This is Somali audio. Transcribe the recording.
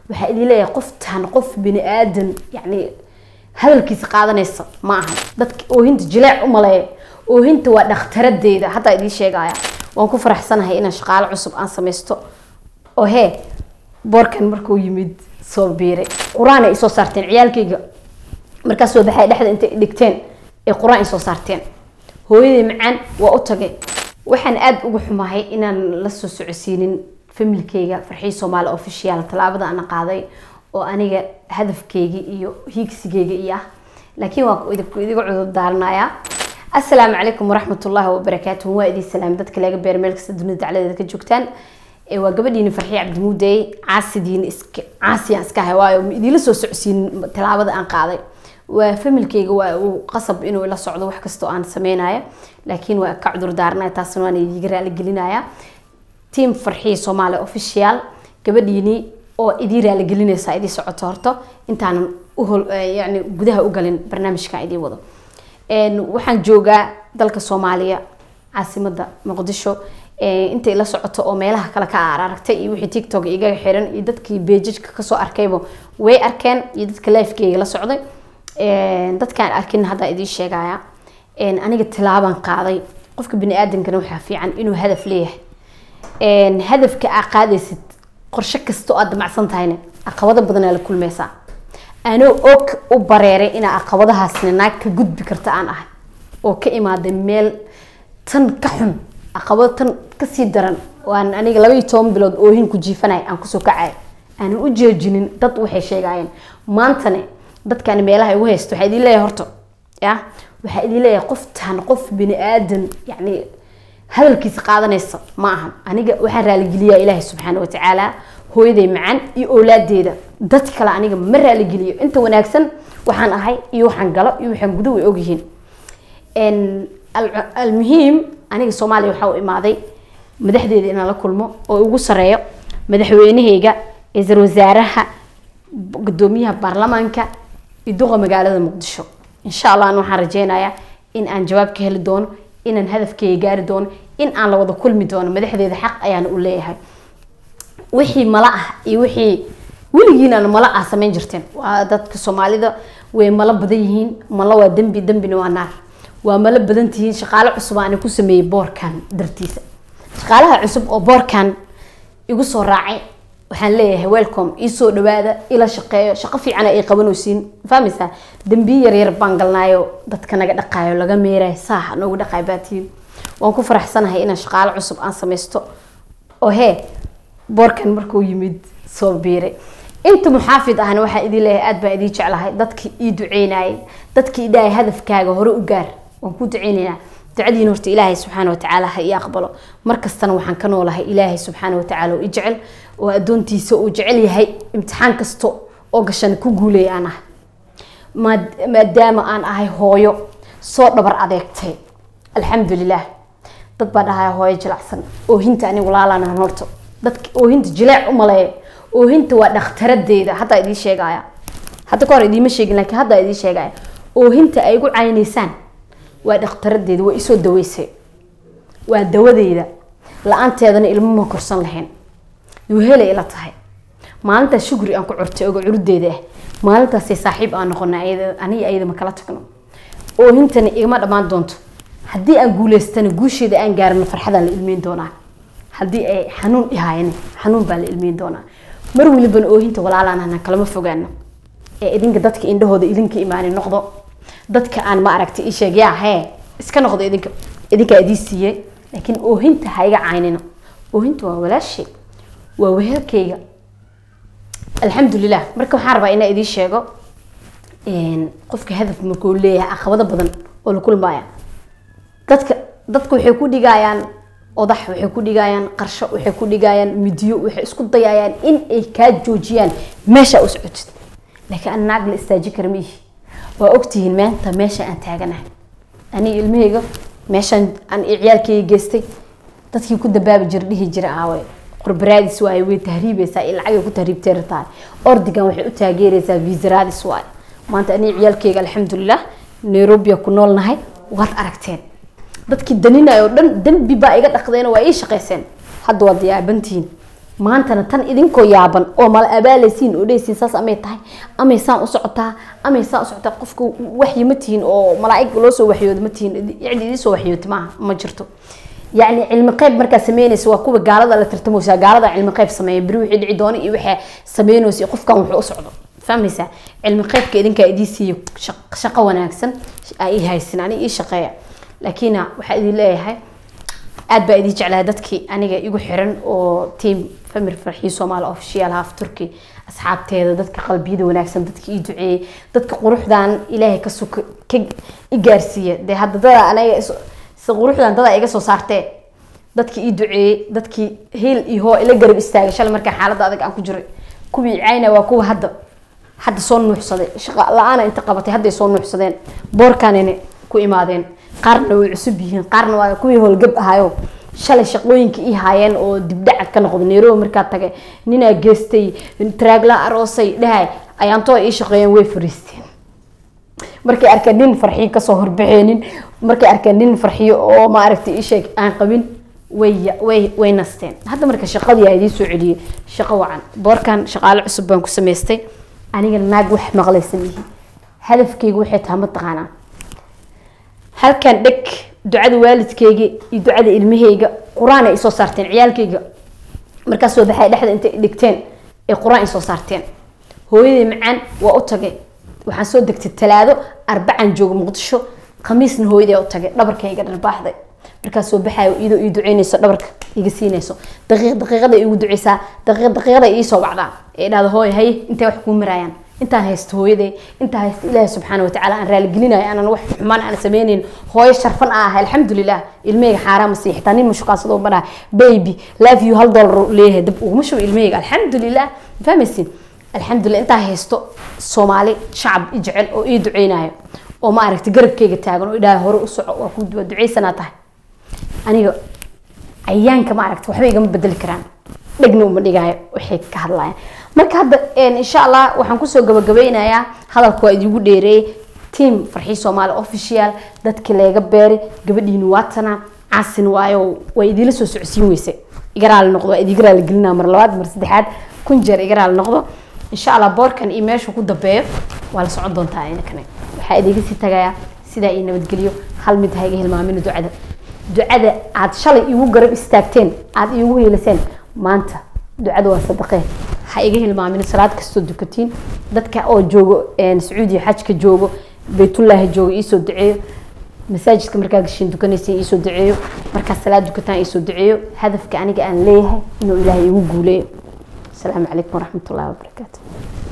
waxaa idin leeyahay qoftaan qof bini aadan yani hadalkiisa qaadanaysa ma aha dadka oohinta jileec u maleeya oohinta waa dhakhtaradeeda haddaa idiin sheegaya waan ku faraxsanahay inaan shaqaalo cusub aan samaysto oo hee boorkan markuu yimid soo biiray qur-aan ay isoo saarteen ciyaalkayga markaas soo baxay dhexda intay dhigteen ee qur-aan ay soo saarteen hooyadii macaan waa u tagay waxaan aada uga xumahay inaan la soo socodsiinin familkayga farxii soomaali official tallaabada ana qaaday oo aniga hadafkayga iyo hiigsigayga iyo ah laakiin waa idinku idiga cudur daaranayaa assalaamu calaykum waraxmatullaahi wabarakaatuhu waa idin salaam dadka laga beer meel kasta dunida dacladeeda ka joogtaan waa gabadhiini farxiye cabdimuudey caasidiin iska caasiyaan iska ahay waayo ma idinla soo socodsiinin tallaabada aan qaaday waa familkayga waa uu qasab inuu ila socdo wax kastoo aan sameynaya laakiin waa ka cudur daaranaya taasna waan idiga raali gelinaya team farxiye soomaali official gabadhiini oo idii raali gelinaysa idii socoto horto intaanan uhol yani gudaha u galin barnaamijkan idii wado waxaan joogaa dalka soomaaliya caasimada muqdisho intay la socoto oo meelaha kale ka aragtay iyo wixii tiktok igaga xiran iyo dadkii beejajka kasoo arkayba way arkeen iyo dadka lifekeyga la socday dadkaan arkin haddaa idiin sheegaya aniga tilaabaan qaaday qofka bini aadamkana waxaa fiican inuu hadaf leeyahay hadafka aa qaadaysid qorshe kasta oo aad damacsan tahayna caqabado badanaa la kulmaysaa anoo og u bareeray inaa caqabadahaasna naag ka gudbi karta aan ahay oo ka imaaday meel tan ka xun caqabado tan kasii daran waan aniga laba iyo toban bilood oohin ku jiifanay aan kusoo kacay aanan u jeejinin dad waxay sheegayeen maantane dadkaan meelaha igu haysto waxaa idin leeyahay horta ya waxaa idin leeyahay qoftaan qof bini aadan yani hadalkiisa qaadanaysa ma ahan aniga waxaan raaligeliyaa ilaahay subxaana watacaala hooyaday macaan iyo owlaadeeda dad kale aniga ma raaligeliyo inta wanaagsan waxaan ahay iyo waxaan galo iyo waxaan gudo way ogyihiin almuhiim aniga soomaaliya waxaa u imaaday madaxdeeda inaan la kulmo oo ugu sareeyo madaxweynaheyga ra-iisul wasaaraha gudoomiyaha baarlamaanka iyo duqa magaalada muqdisho insha allah an waxaan rajeynayaa in aan jawaab ka heli doono inaan hadafkeyga gaari doono in aan la wada kulmi doono madaxdeeda xaq ayaana u leeyahay wixii mala ah iyo wixii weligiinaan mala ah samayn jirteen waa dadka soomaalida way malo badan yihiin malo waa dembi dembina waa naar waa malo badan tihiin shaqaale cusub aan ku sameeyey boorkan dartiisa shaqaalaha cusub oo boorkan igu soo raacay waxaan leeyahay welcome iisoo dhawaada ila shaqeeyo shaqo fiican ay qabanaysiin fahmaysaa dambiye yaryar baan galnaayo dadka naga dhaqaayo laga meerayo saax noogu dhaqaay baatiyin waan ku faraxsanahay inaan shaqaalo cusub aan samaysto oo hee boorkan markuu yimid soo biiray inta muxaafid ahna waxaa idin leeyahay aad baan idiin jeclahay dadkii ii duceynayay dadkii idhahay hadafkaaga hore u gaar waan ku duceynaynaa ducadiina horta ilaahay subxaana watacaala ha ii aqbalo markastana waxaan ka noolahay ilaahay subxaana watacaala oo i jecel oo addoontiisa uu jecel yahay imtixaan kasta oo gashan ku guuleeya aan ahay maadaama aan ahay hooyo soo dhabar adeegtay alxamdulilah dad baa dhahaya hooyo jilacsan oohinta anigu laalaan horto dadka oohinta jileec u maleeya oohinta waa dhakhtaradeeda haddaa idiin sheegaya hadda ka hor idiima sheegin laakiin haddaa idiin sheegaya oohinta ay igu caynaysaan waa dhakhtaradeeda waa isoo daweysay waa dawadeyda la-aanteedana ilmo ma korsan lahayn yuhelay ila tahay maalintaas shugri aan ku curtay oga curudeeda ah maalintaasay saaxiib aan noqona aniga ayada ma kala tagno oohintana igama dhammaan doonto haddii aan guuleystana guusheeda aan gaarino farxadaan la ilmeyn doonaa haddii ay xanuun ihaayana xanuun baan la ilmeyn doonaa mar walibana oohinta walaalaan kalama fogaano ee idinka dadka indhahooda idinka imaani noqdo dadka aan ma aragtay isheeg yaa hee iska noqdo idinka idinkaa idii siiyey laakiin oohinta ha iga caynina oohinta waa walaashay waa wehelkayga alxamdulilah marka waxaan rabaa inaa idiin sheego qofka hadaf markuu leeyahay caqabado badan oo la kulmaaya dadka dadka waxay ku dhigayaan odax waxay ku dhigayaan qarsho waxay ku dhigayaan midiyo waxay isku dayayaan in ay kaa joojiyaan meesha u socotid laakiin an naag la istaaji kara ma ihi waa ogtihiin maanta meesha aan taaganahay aniga ilmahayga meeshaan aan ciyaalkayga geystay dadkii ku dabaabi jira dhihi jira aawe qurbaraadis waaye way tahriibaysaa iyo lacagay ku tahriibteera tahay ordigan waxay u taageeraysaa viisaraadis waaye maanta aniga ciyaalkayga alxamdulilah nairobia ku noolnahay waad aragteen dadkii daninay oo dhan dembi baa iga dhaqdeen oo waa ii shaqayseen hadda waad yaabantihiin maantana tan idinkoo yaaban oo mala abaalaysiin oo dhehaysiin saas amay tahay amay saan u socotaa amay saan u socotaa qofka waxyi ma tihiin oo malaa'ig loo soo waxyooda ma tihiin yacni idin soo waxyooti maaha ma jirto yacni cilmi qayb markaa sameynaysa waa kuwa gaalada la tartamaysa gaalada cilmi qayb sameeya beri wixii dhici doona iyo waxaa sameynaysa qofkan wuxuu u socdo fahmaysaa cilmi qaybka idinkaa idii siiyo shaqo wanaagsan aa ii haysin ani ii shaqeeya laakiin waxaa idin leeyahay aad baa idin jeclahay dadkii aniga igu xiran oo team famir farxii soomaali official half turkey asxaabteeda dadka qalbiyada wanaagsan dadka ii duceeyey dadka quruxdan ilaahay ka suka ka i gaarsiiya dee hadda dada aniga quruxdan dada iga soo saartee dadka ii duceeyey dadkii hiil iyo hoo ila garab istaagay shalay markaa xaaladda adag aan ku jiray kuwii cayna waa kuwa hadda hadda soo nuuxsaday shaqa la-aana inta qabatay hadday soo nuuxsadeen boorkanina ku imaadeen qaarna way cusub yihiin qaarna waa kuwii howlgab ahayo shalay shaqooyinka ii haayeen oo dibdhacad ka noqday nairobi markaa tagay ninaa geestay traagla aroosay dhahay ayaantoo ii shaqeeyeen way fariisteen markay arkeen nin farxiyo kasoo horbaxeenin markay arkeen nin farxiyo oo maaragtay isheeg aan qabin way way way nasteen hadda marka shaqadii aa idiin soo celiyey shaqo wacan boorkan shaqaale cusub baan ku samaystay aniga naag wax maqlaysa mihi hadafkayga waxay tahay mataqaanaa halkan dheg ducada waalidkayga iyo ducada ilmahayga qur-aan ay isoo saarteen ciyaalkayga markaas soo baxay dhexda intay dhigteen ay qur-aan isoo saarteen hooyaday macaan waa u tagay waxaan soo degtay talaado arbacaan jooga muqdisho khamiisna hooyaday u tagay dhabarkayga dharbaaxday markaas soo baxayo iyadoo ii duceynayso dhabarka iga siinayso daqiiq daqiiqada igu duceysaa daqiiq daqiiqada ii soo wacdaa ee dhahdo hooy haye intay wax kuu maraayaan intaan haysto hooyaday intaa haysto ilaahi subxaana watacaala aan raaligelinayo aanan wax xumaan aan sameynayn hooyo sharfan aan ahay alxamdulilah ilmahayga xaaraama sii xitaa nin mashuqaasadoo banaa baby love you hal dollar leeyahay dab uguma shubo ilmahayga alxamdulilah fahmaysin alxamdulilah intaa haysto soomaali shacab i jecel oo ii duceynayo oo ma aragtay garabkayga taagan oo idhaha hore u soco waa ku waa duceysanaa tahay aniga cayaanka ma aragta waxba igama bedeli karaan dhegna uma dhigaayo waxay ka hadlayaan marka hadda insha allah waxaan kusoo gabagabeynayaa hadalka waa idigu dheereeyey team farxii soomaali official dadkii leega beeray gabadhiini waatana caasin waayo waa idiila soo socodsiin weyse igaraali noqdo waa idiga raali gelinaa mar labaad mar saddexaad kun jeer igaraali noqdo insha allah boorkan iyo meesha ku dambeeyo waa la socon doontaa idinkane waxaa idiga sii tagayaa sidaa ii nabadgeliyo hal mid ha iga hilmaamina ducada ducada aad shalay igu garab istaagteen aad iigu hiiliseen maanta ducada waa sadaqee ha iga hilmaamin salaad kastoo dukatiin dadka oo joogo sacuudiya xajka joogo baytullaahi joogo iisoo duceeyo masaajidka markaa gashiin dukanaysa iisoo duceeyo markaa salaad dukataan iisoo duceeyo hadafka aniga aan leeyahay inuu ilaahay igu guuleeyo asalaamu calaykum waraxmatullahi wabarakaatu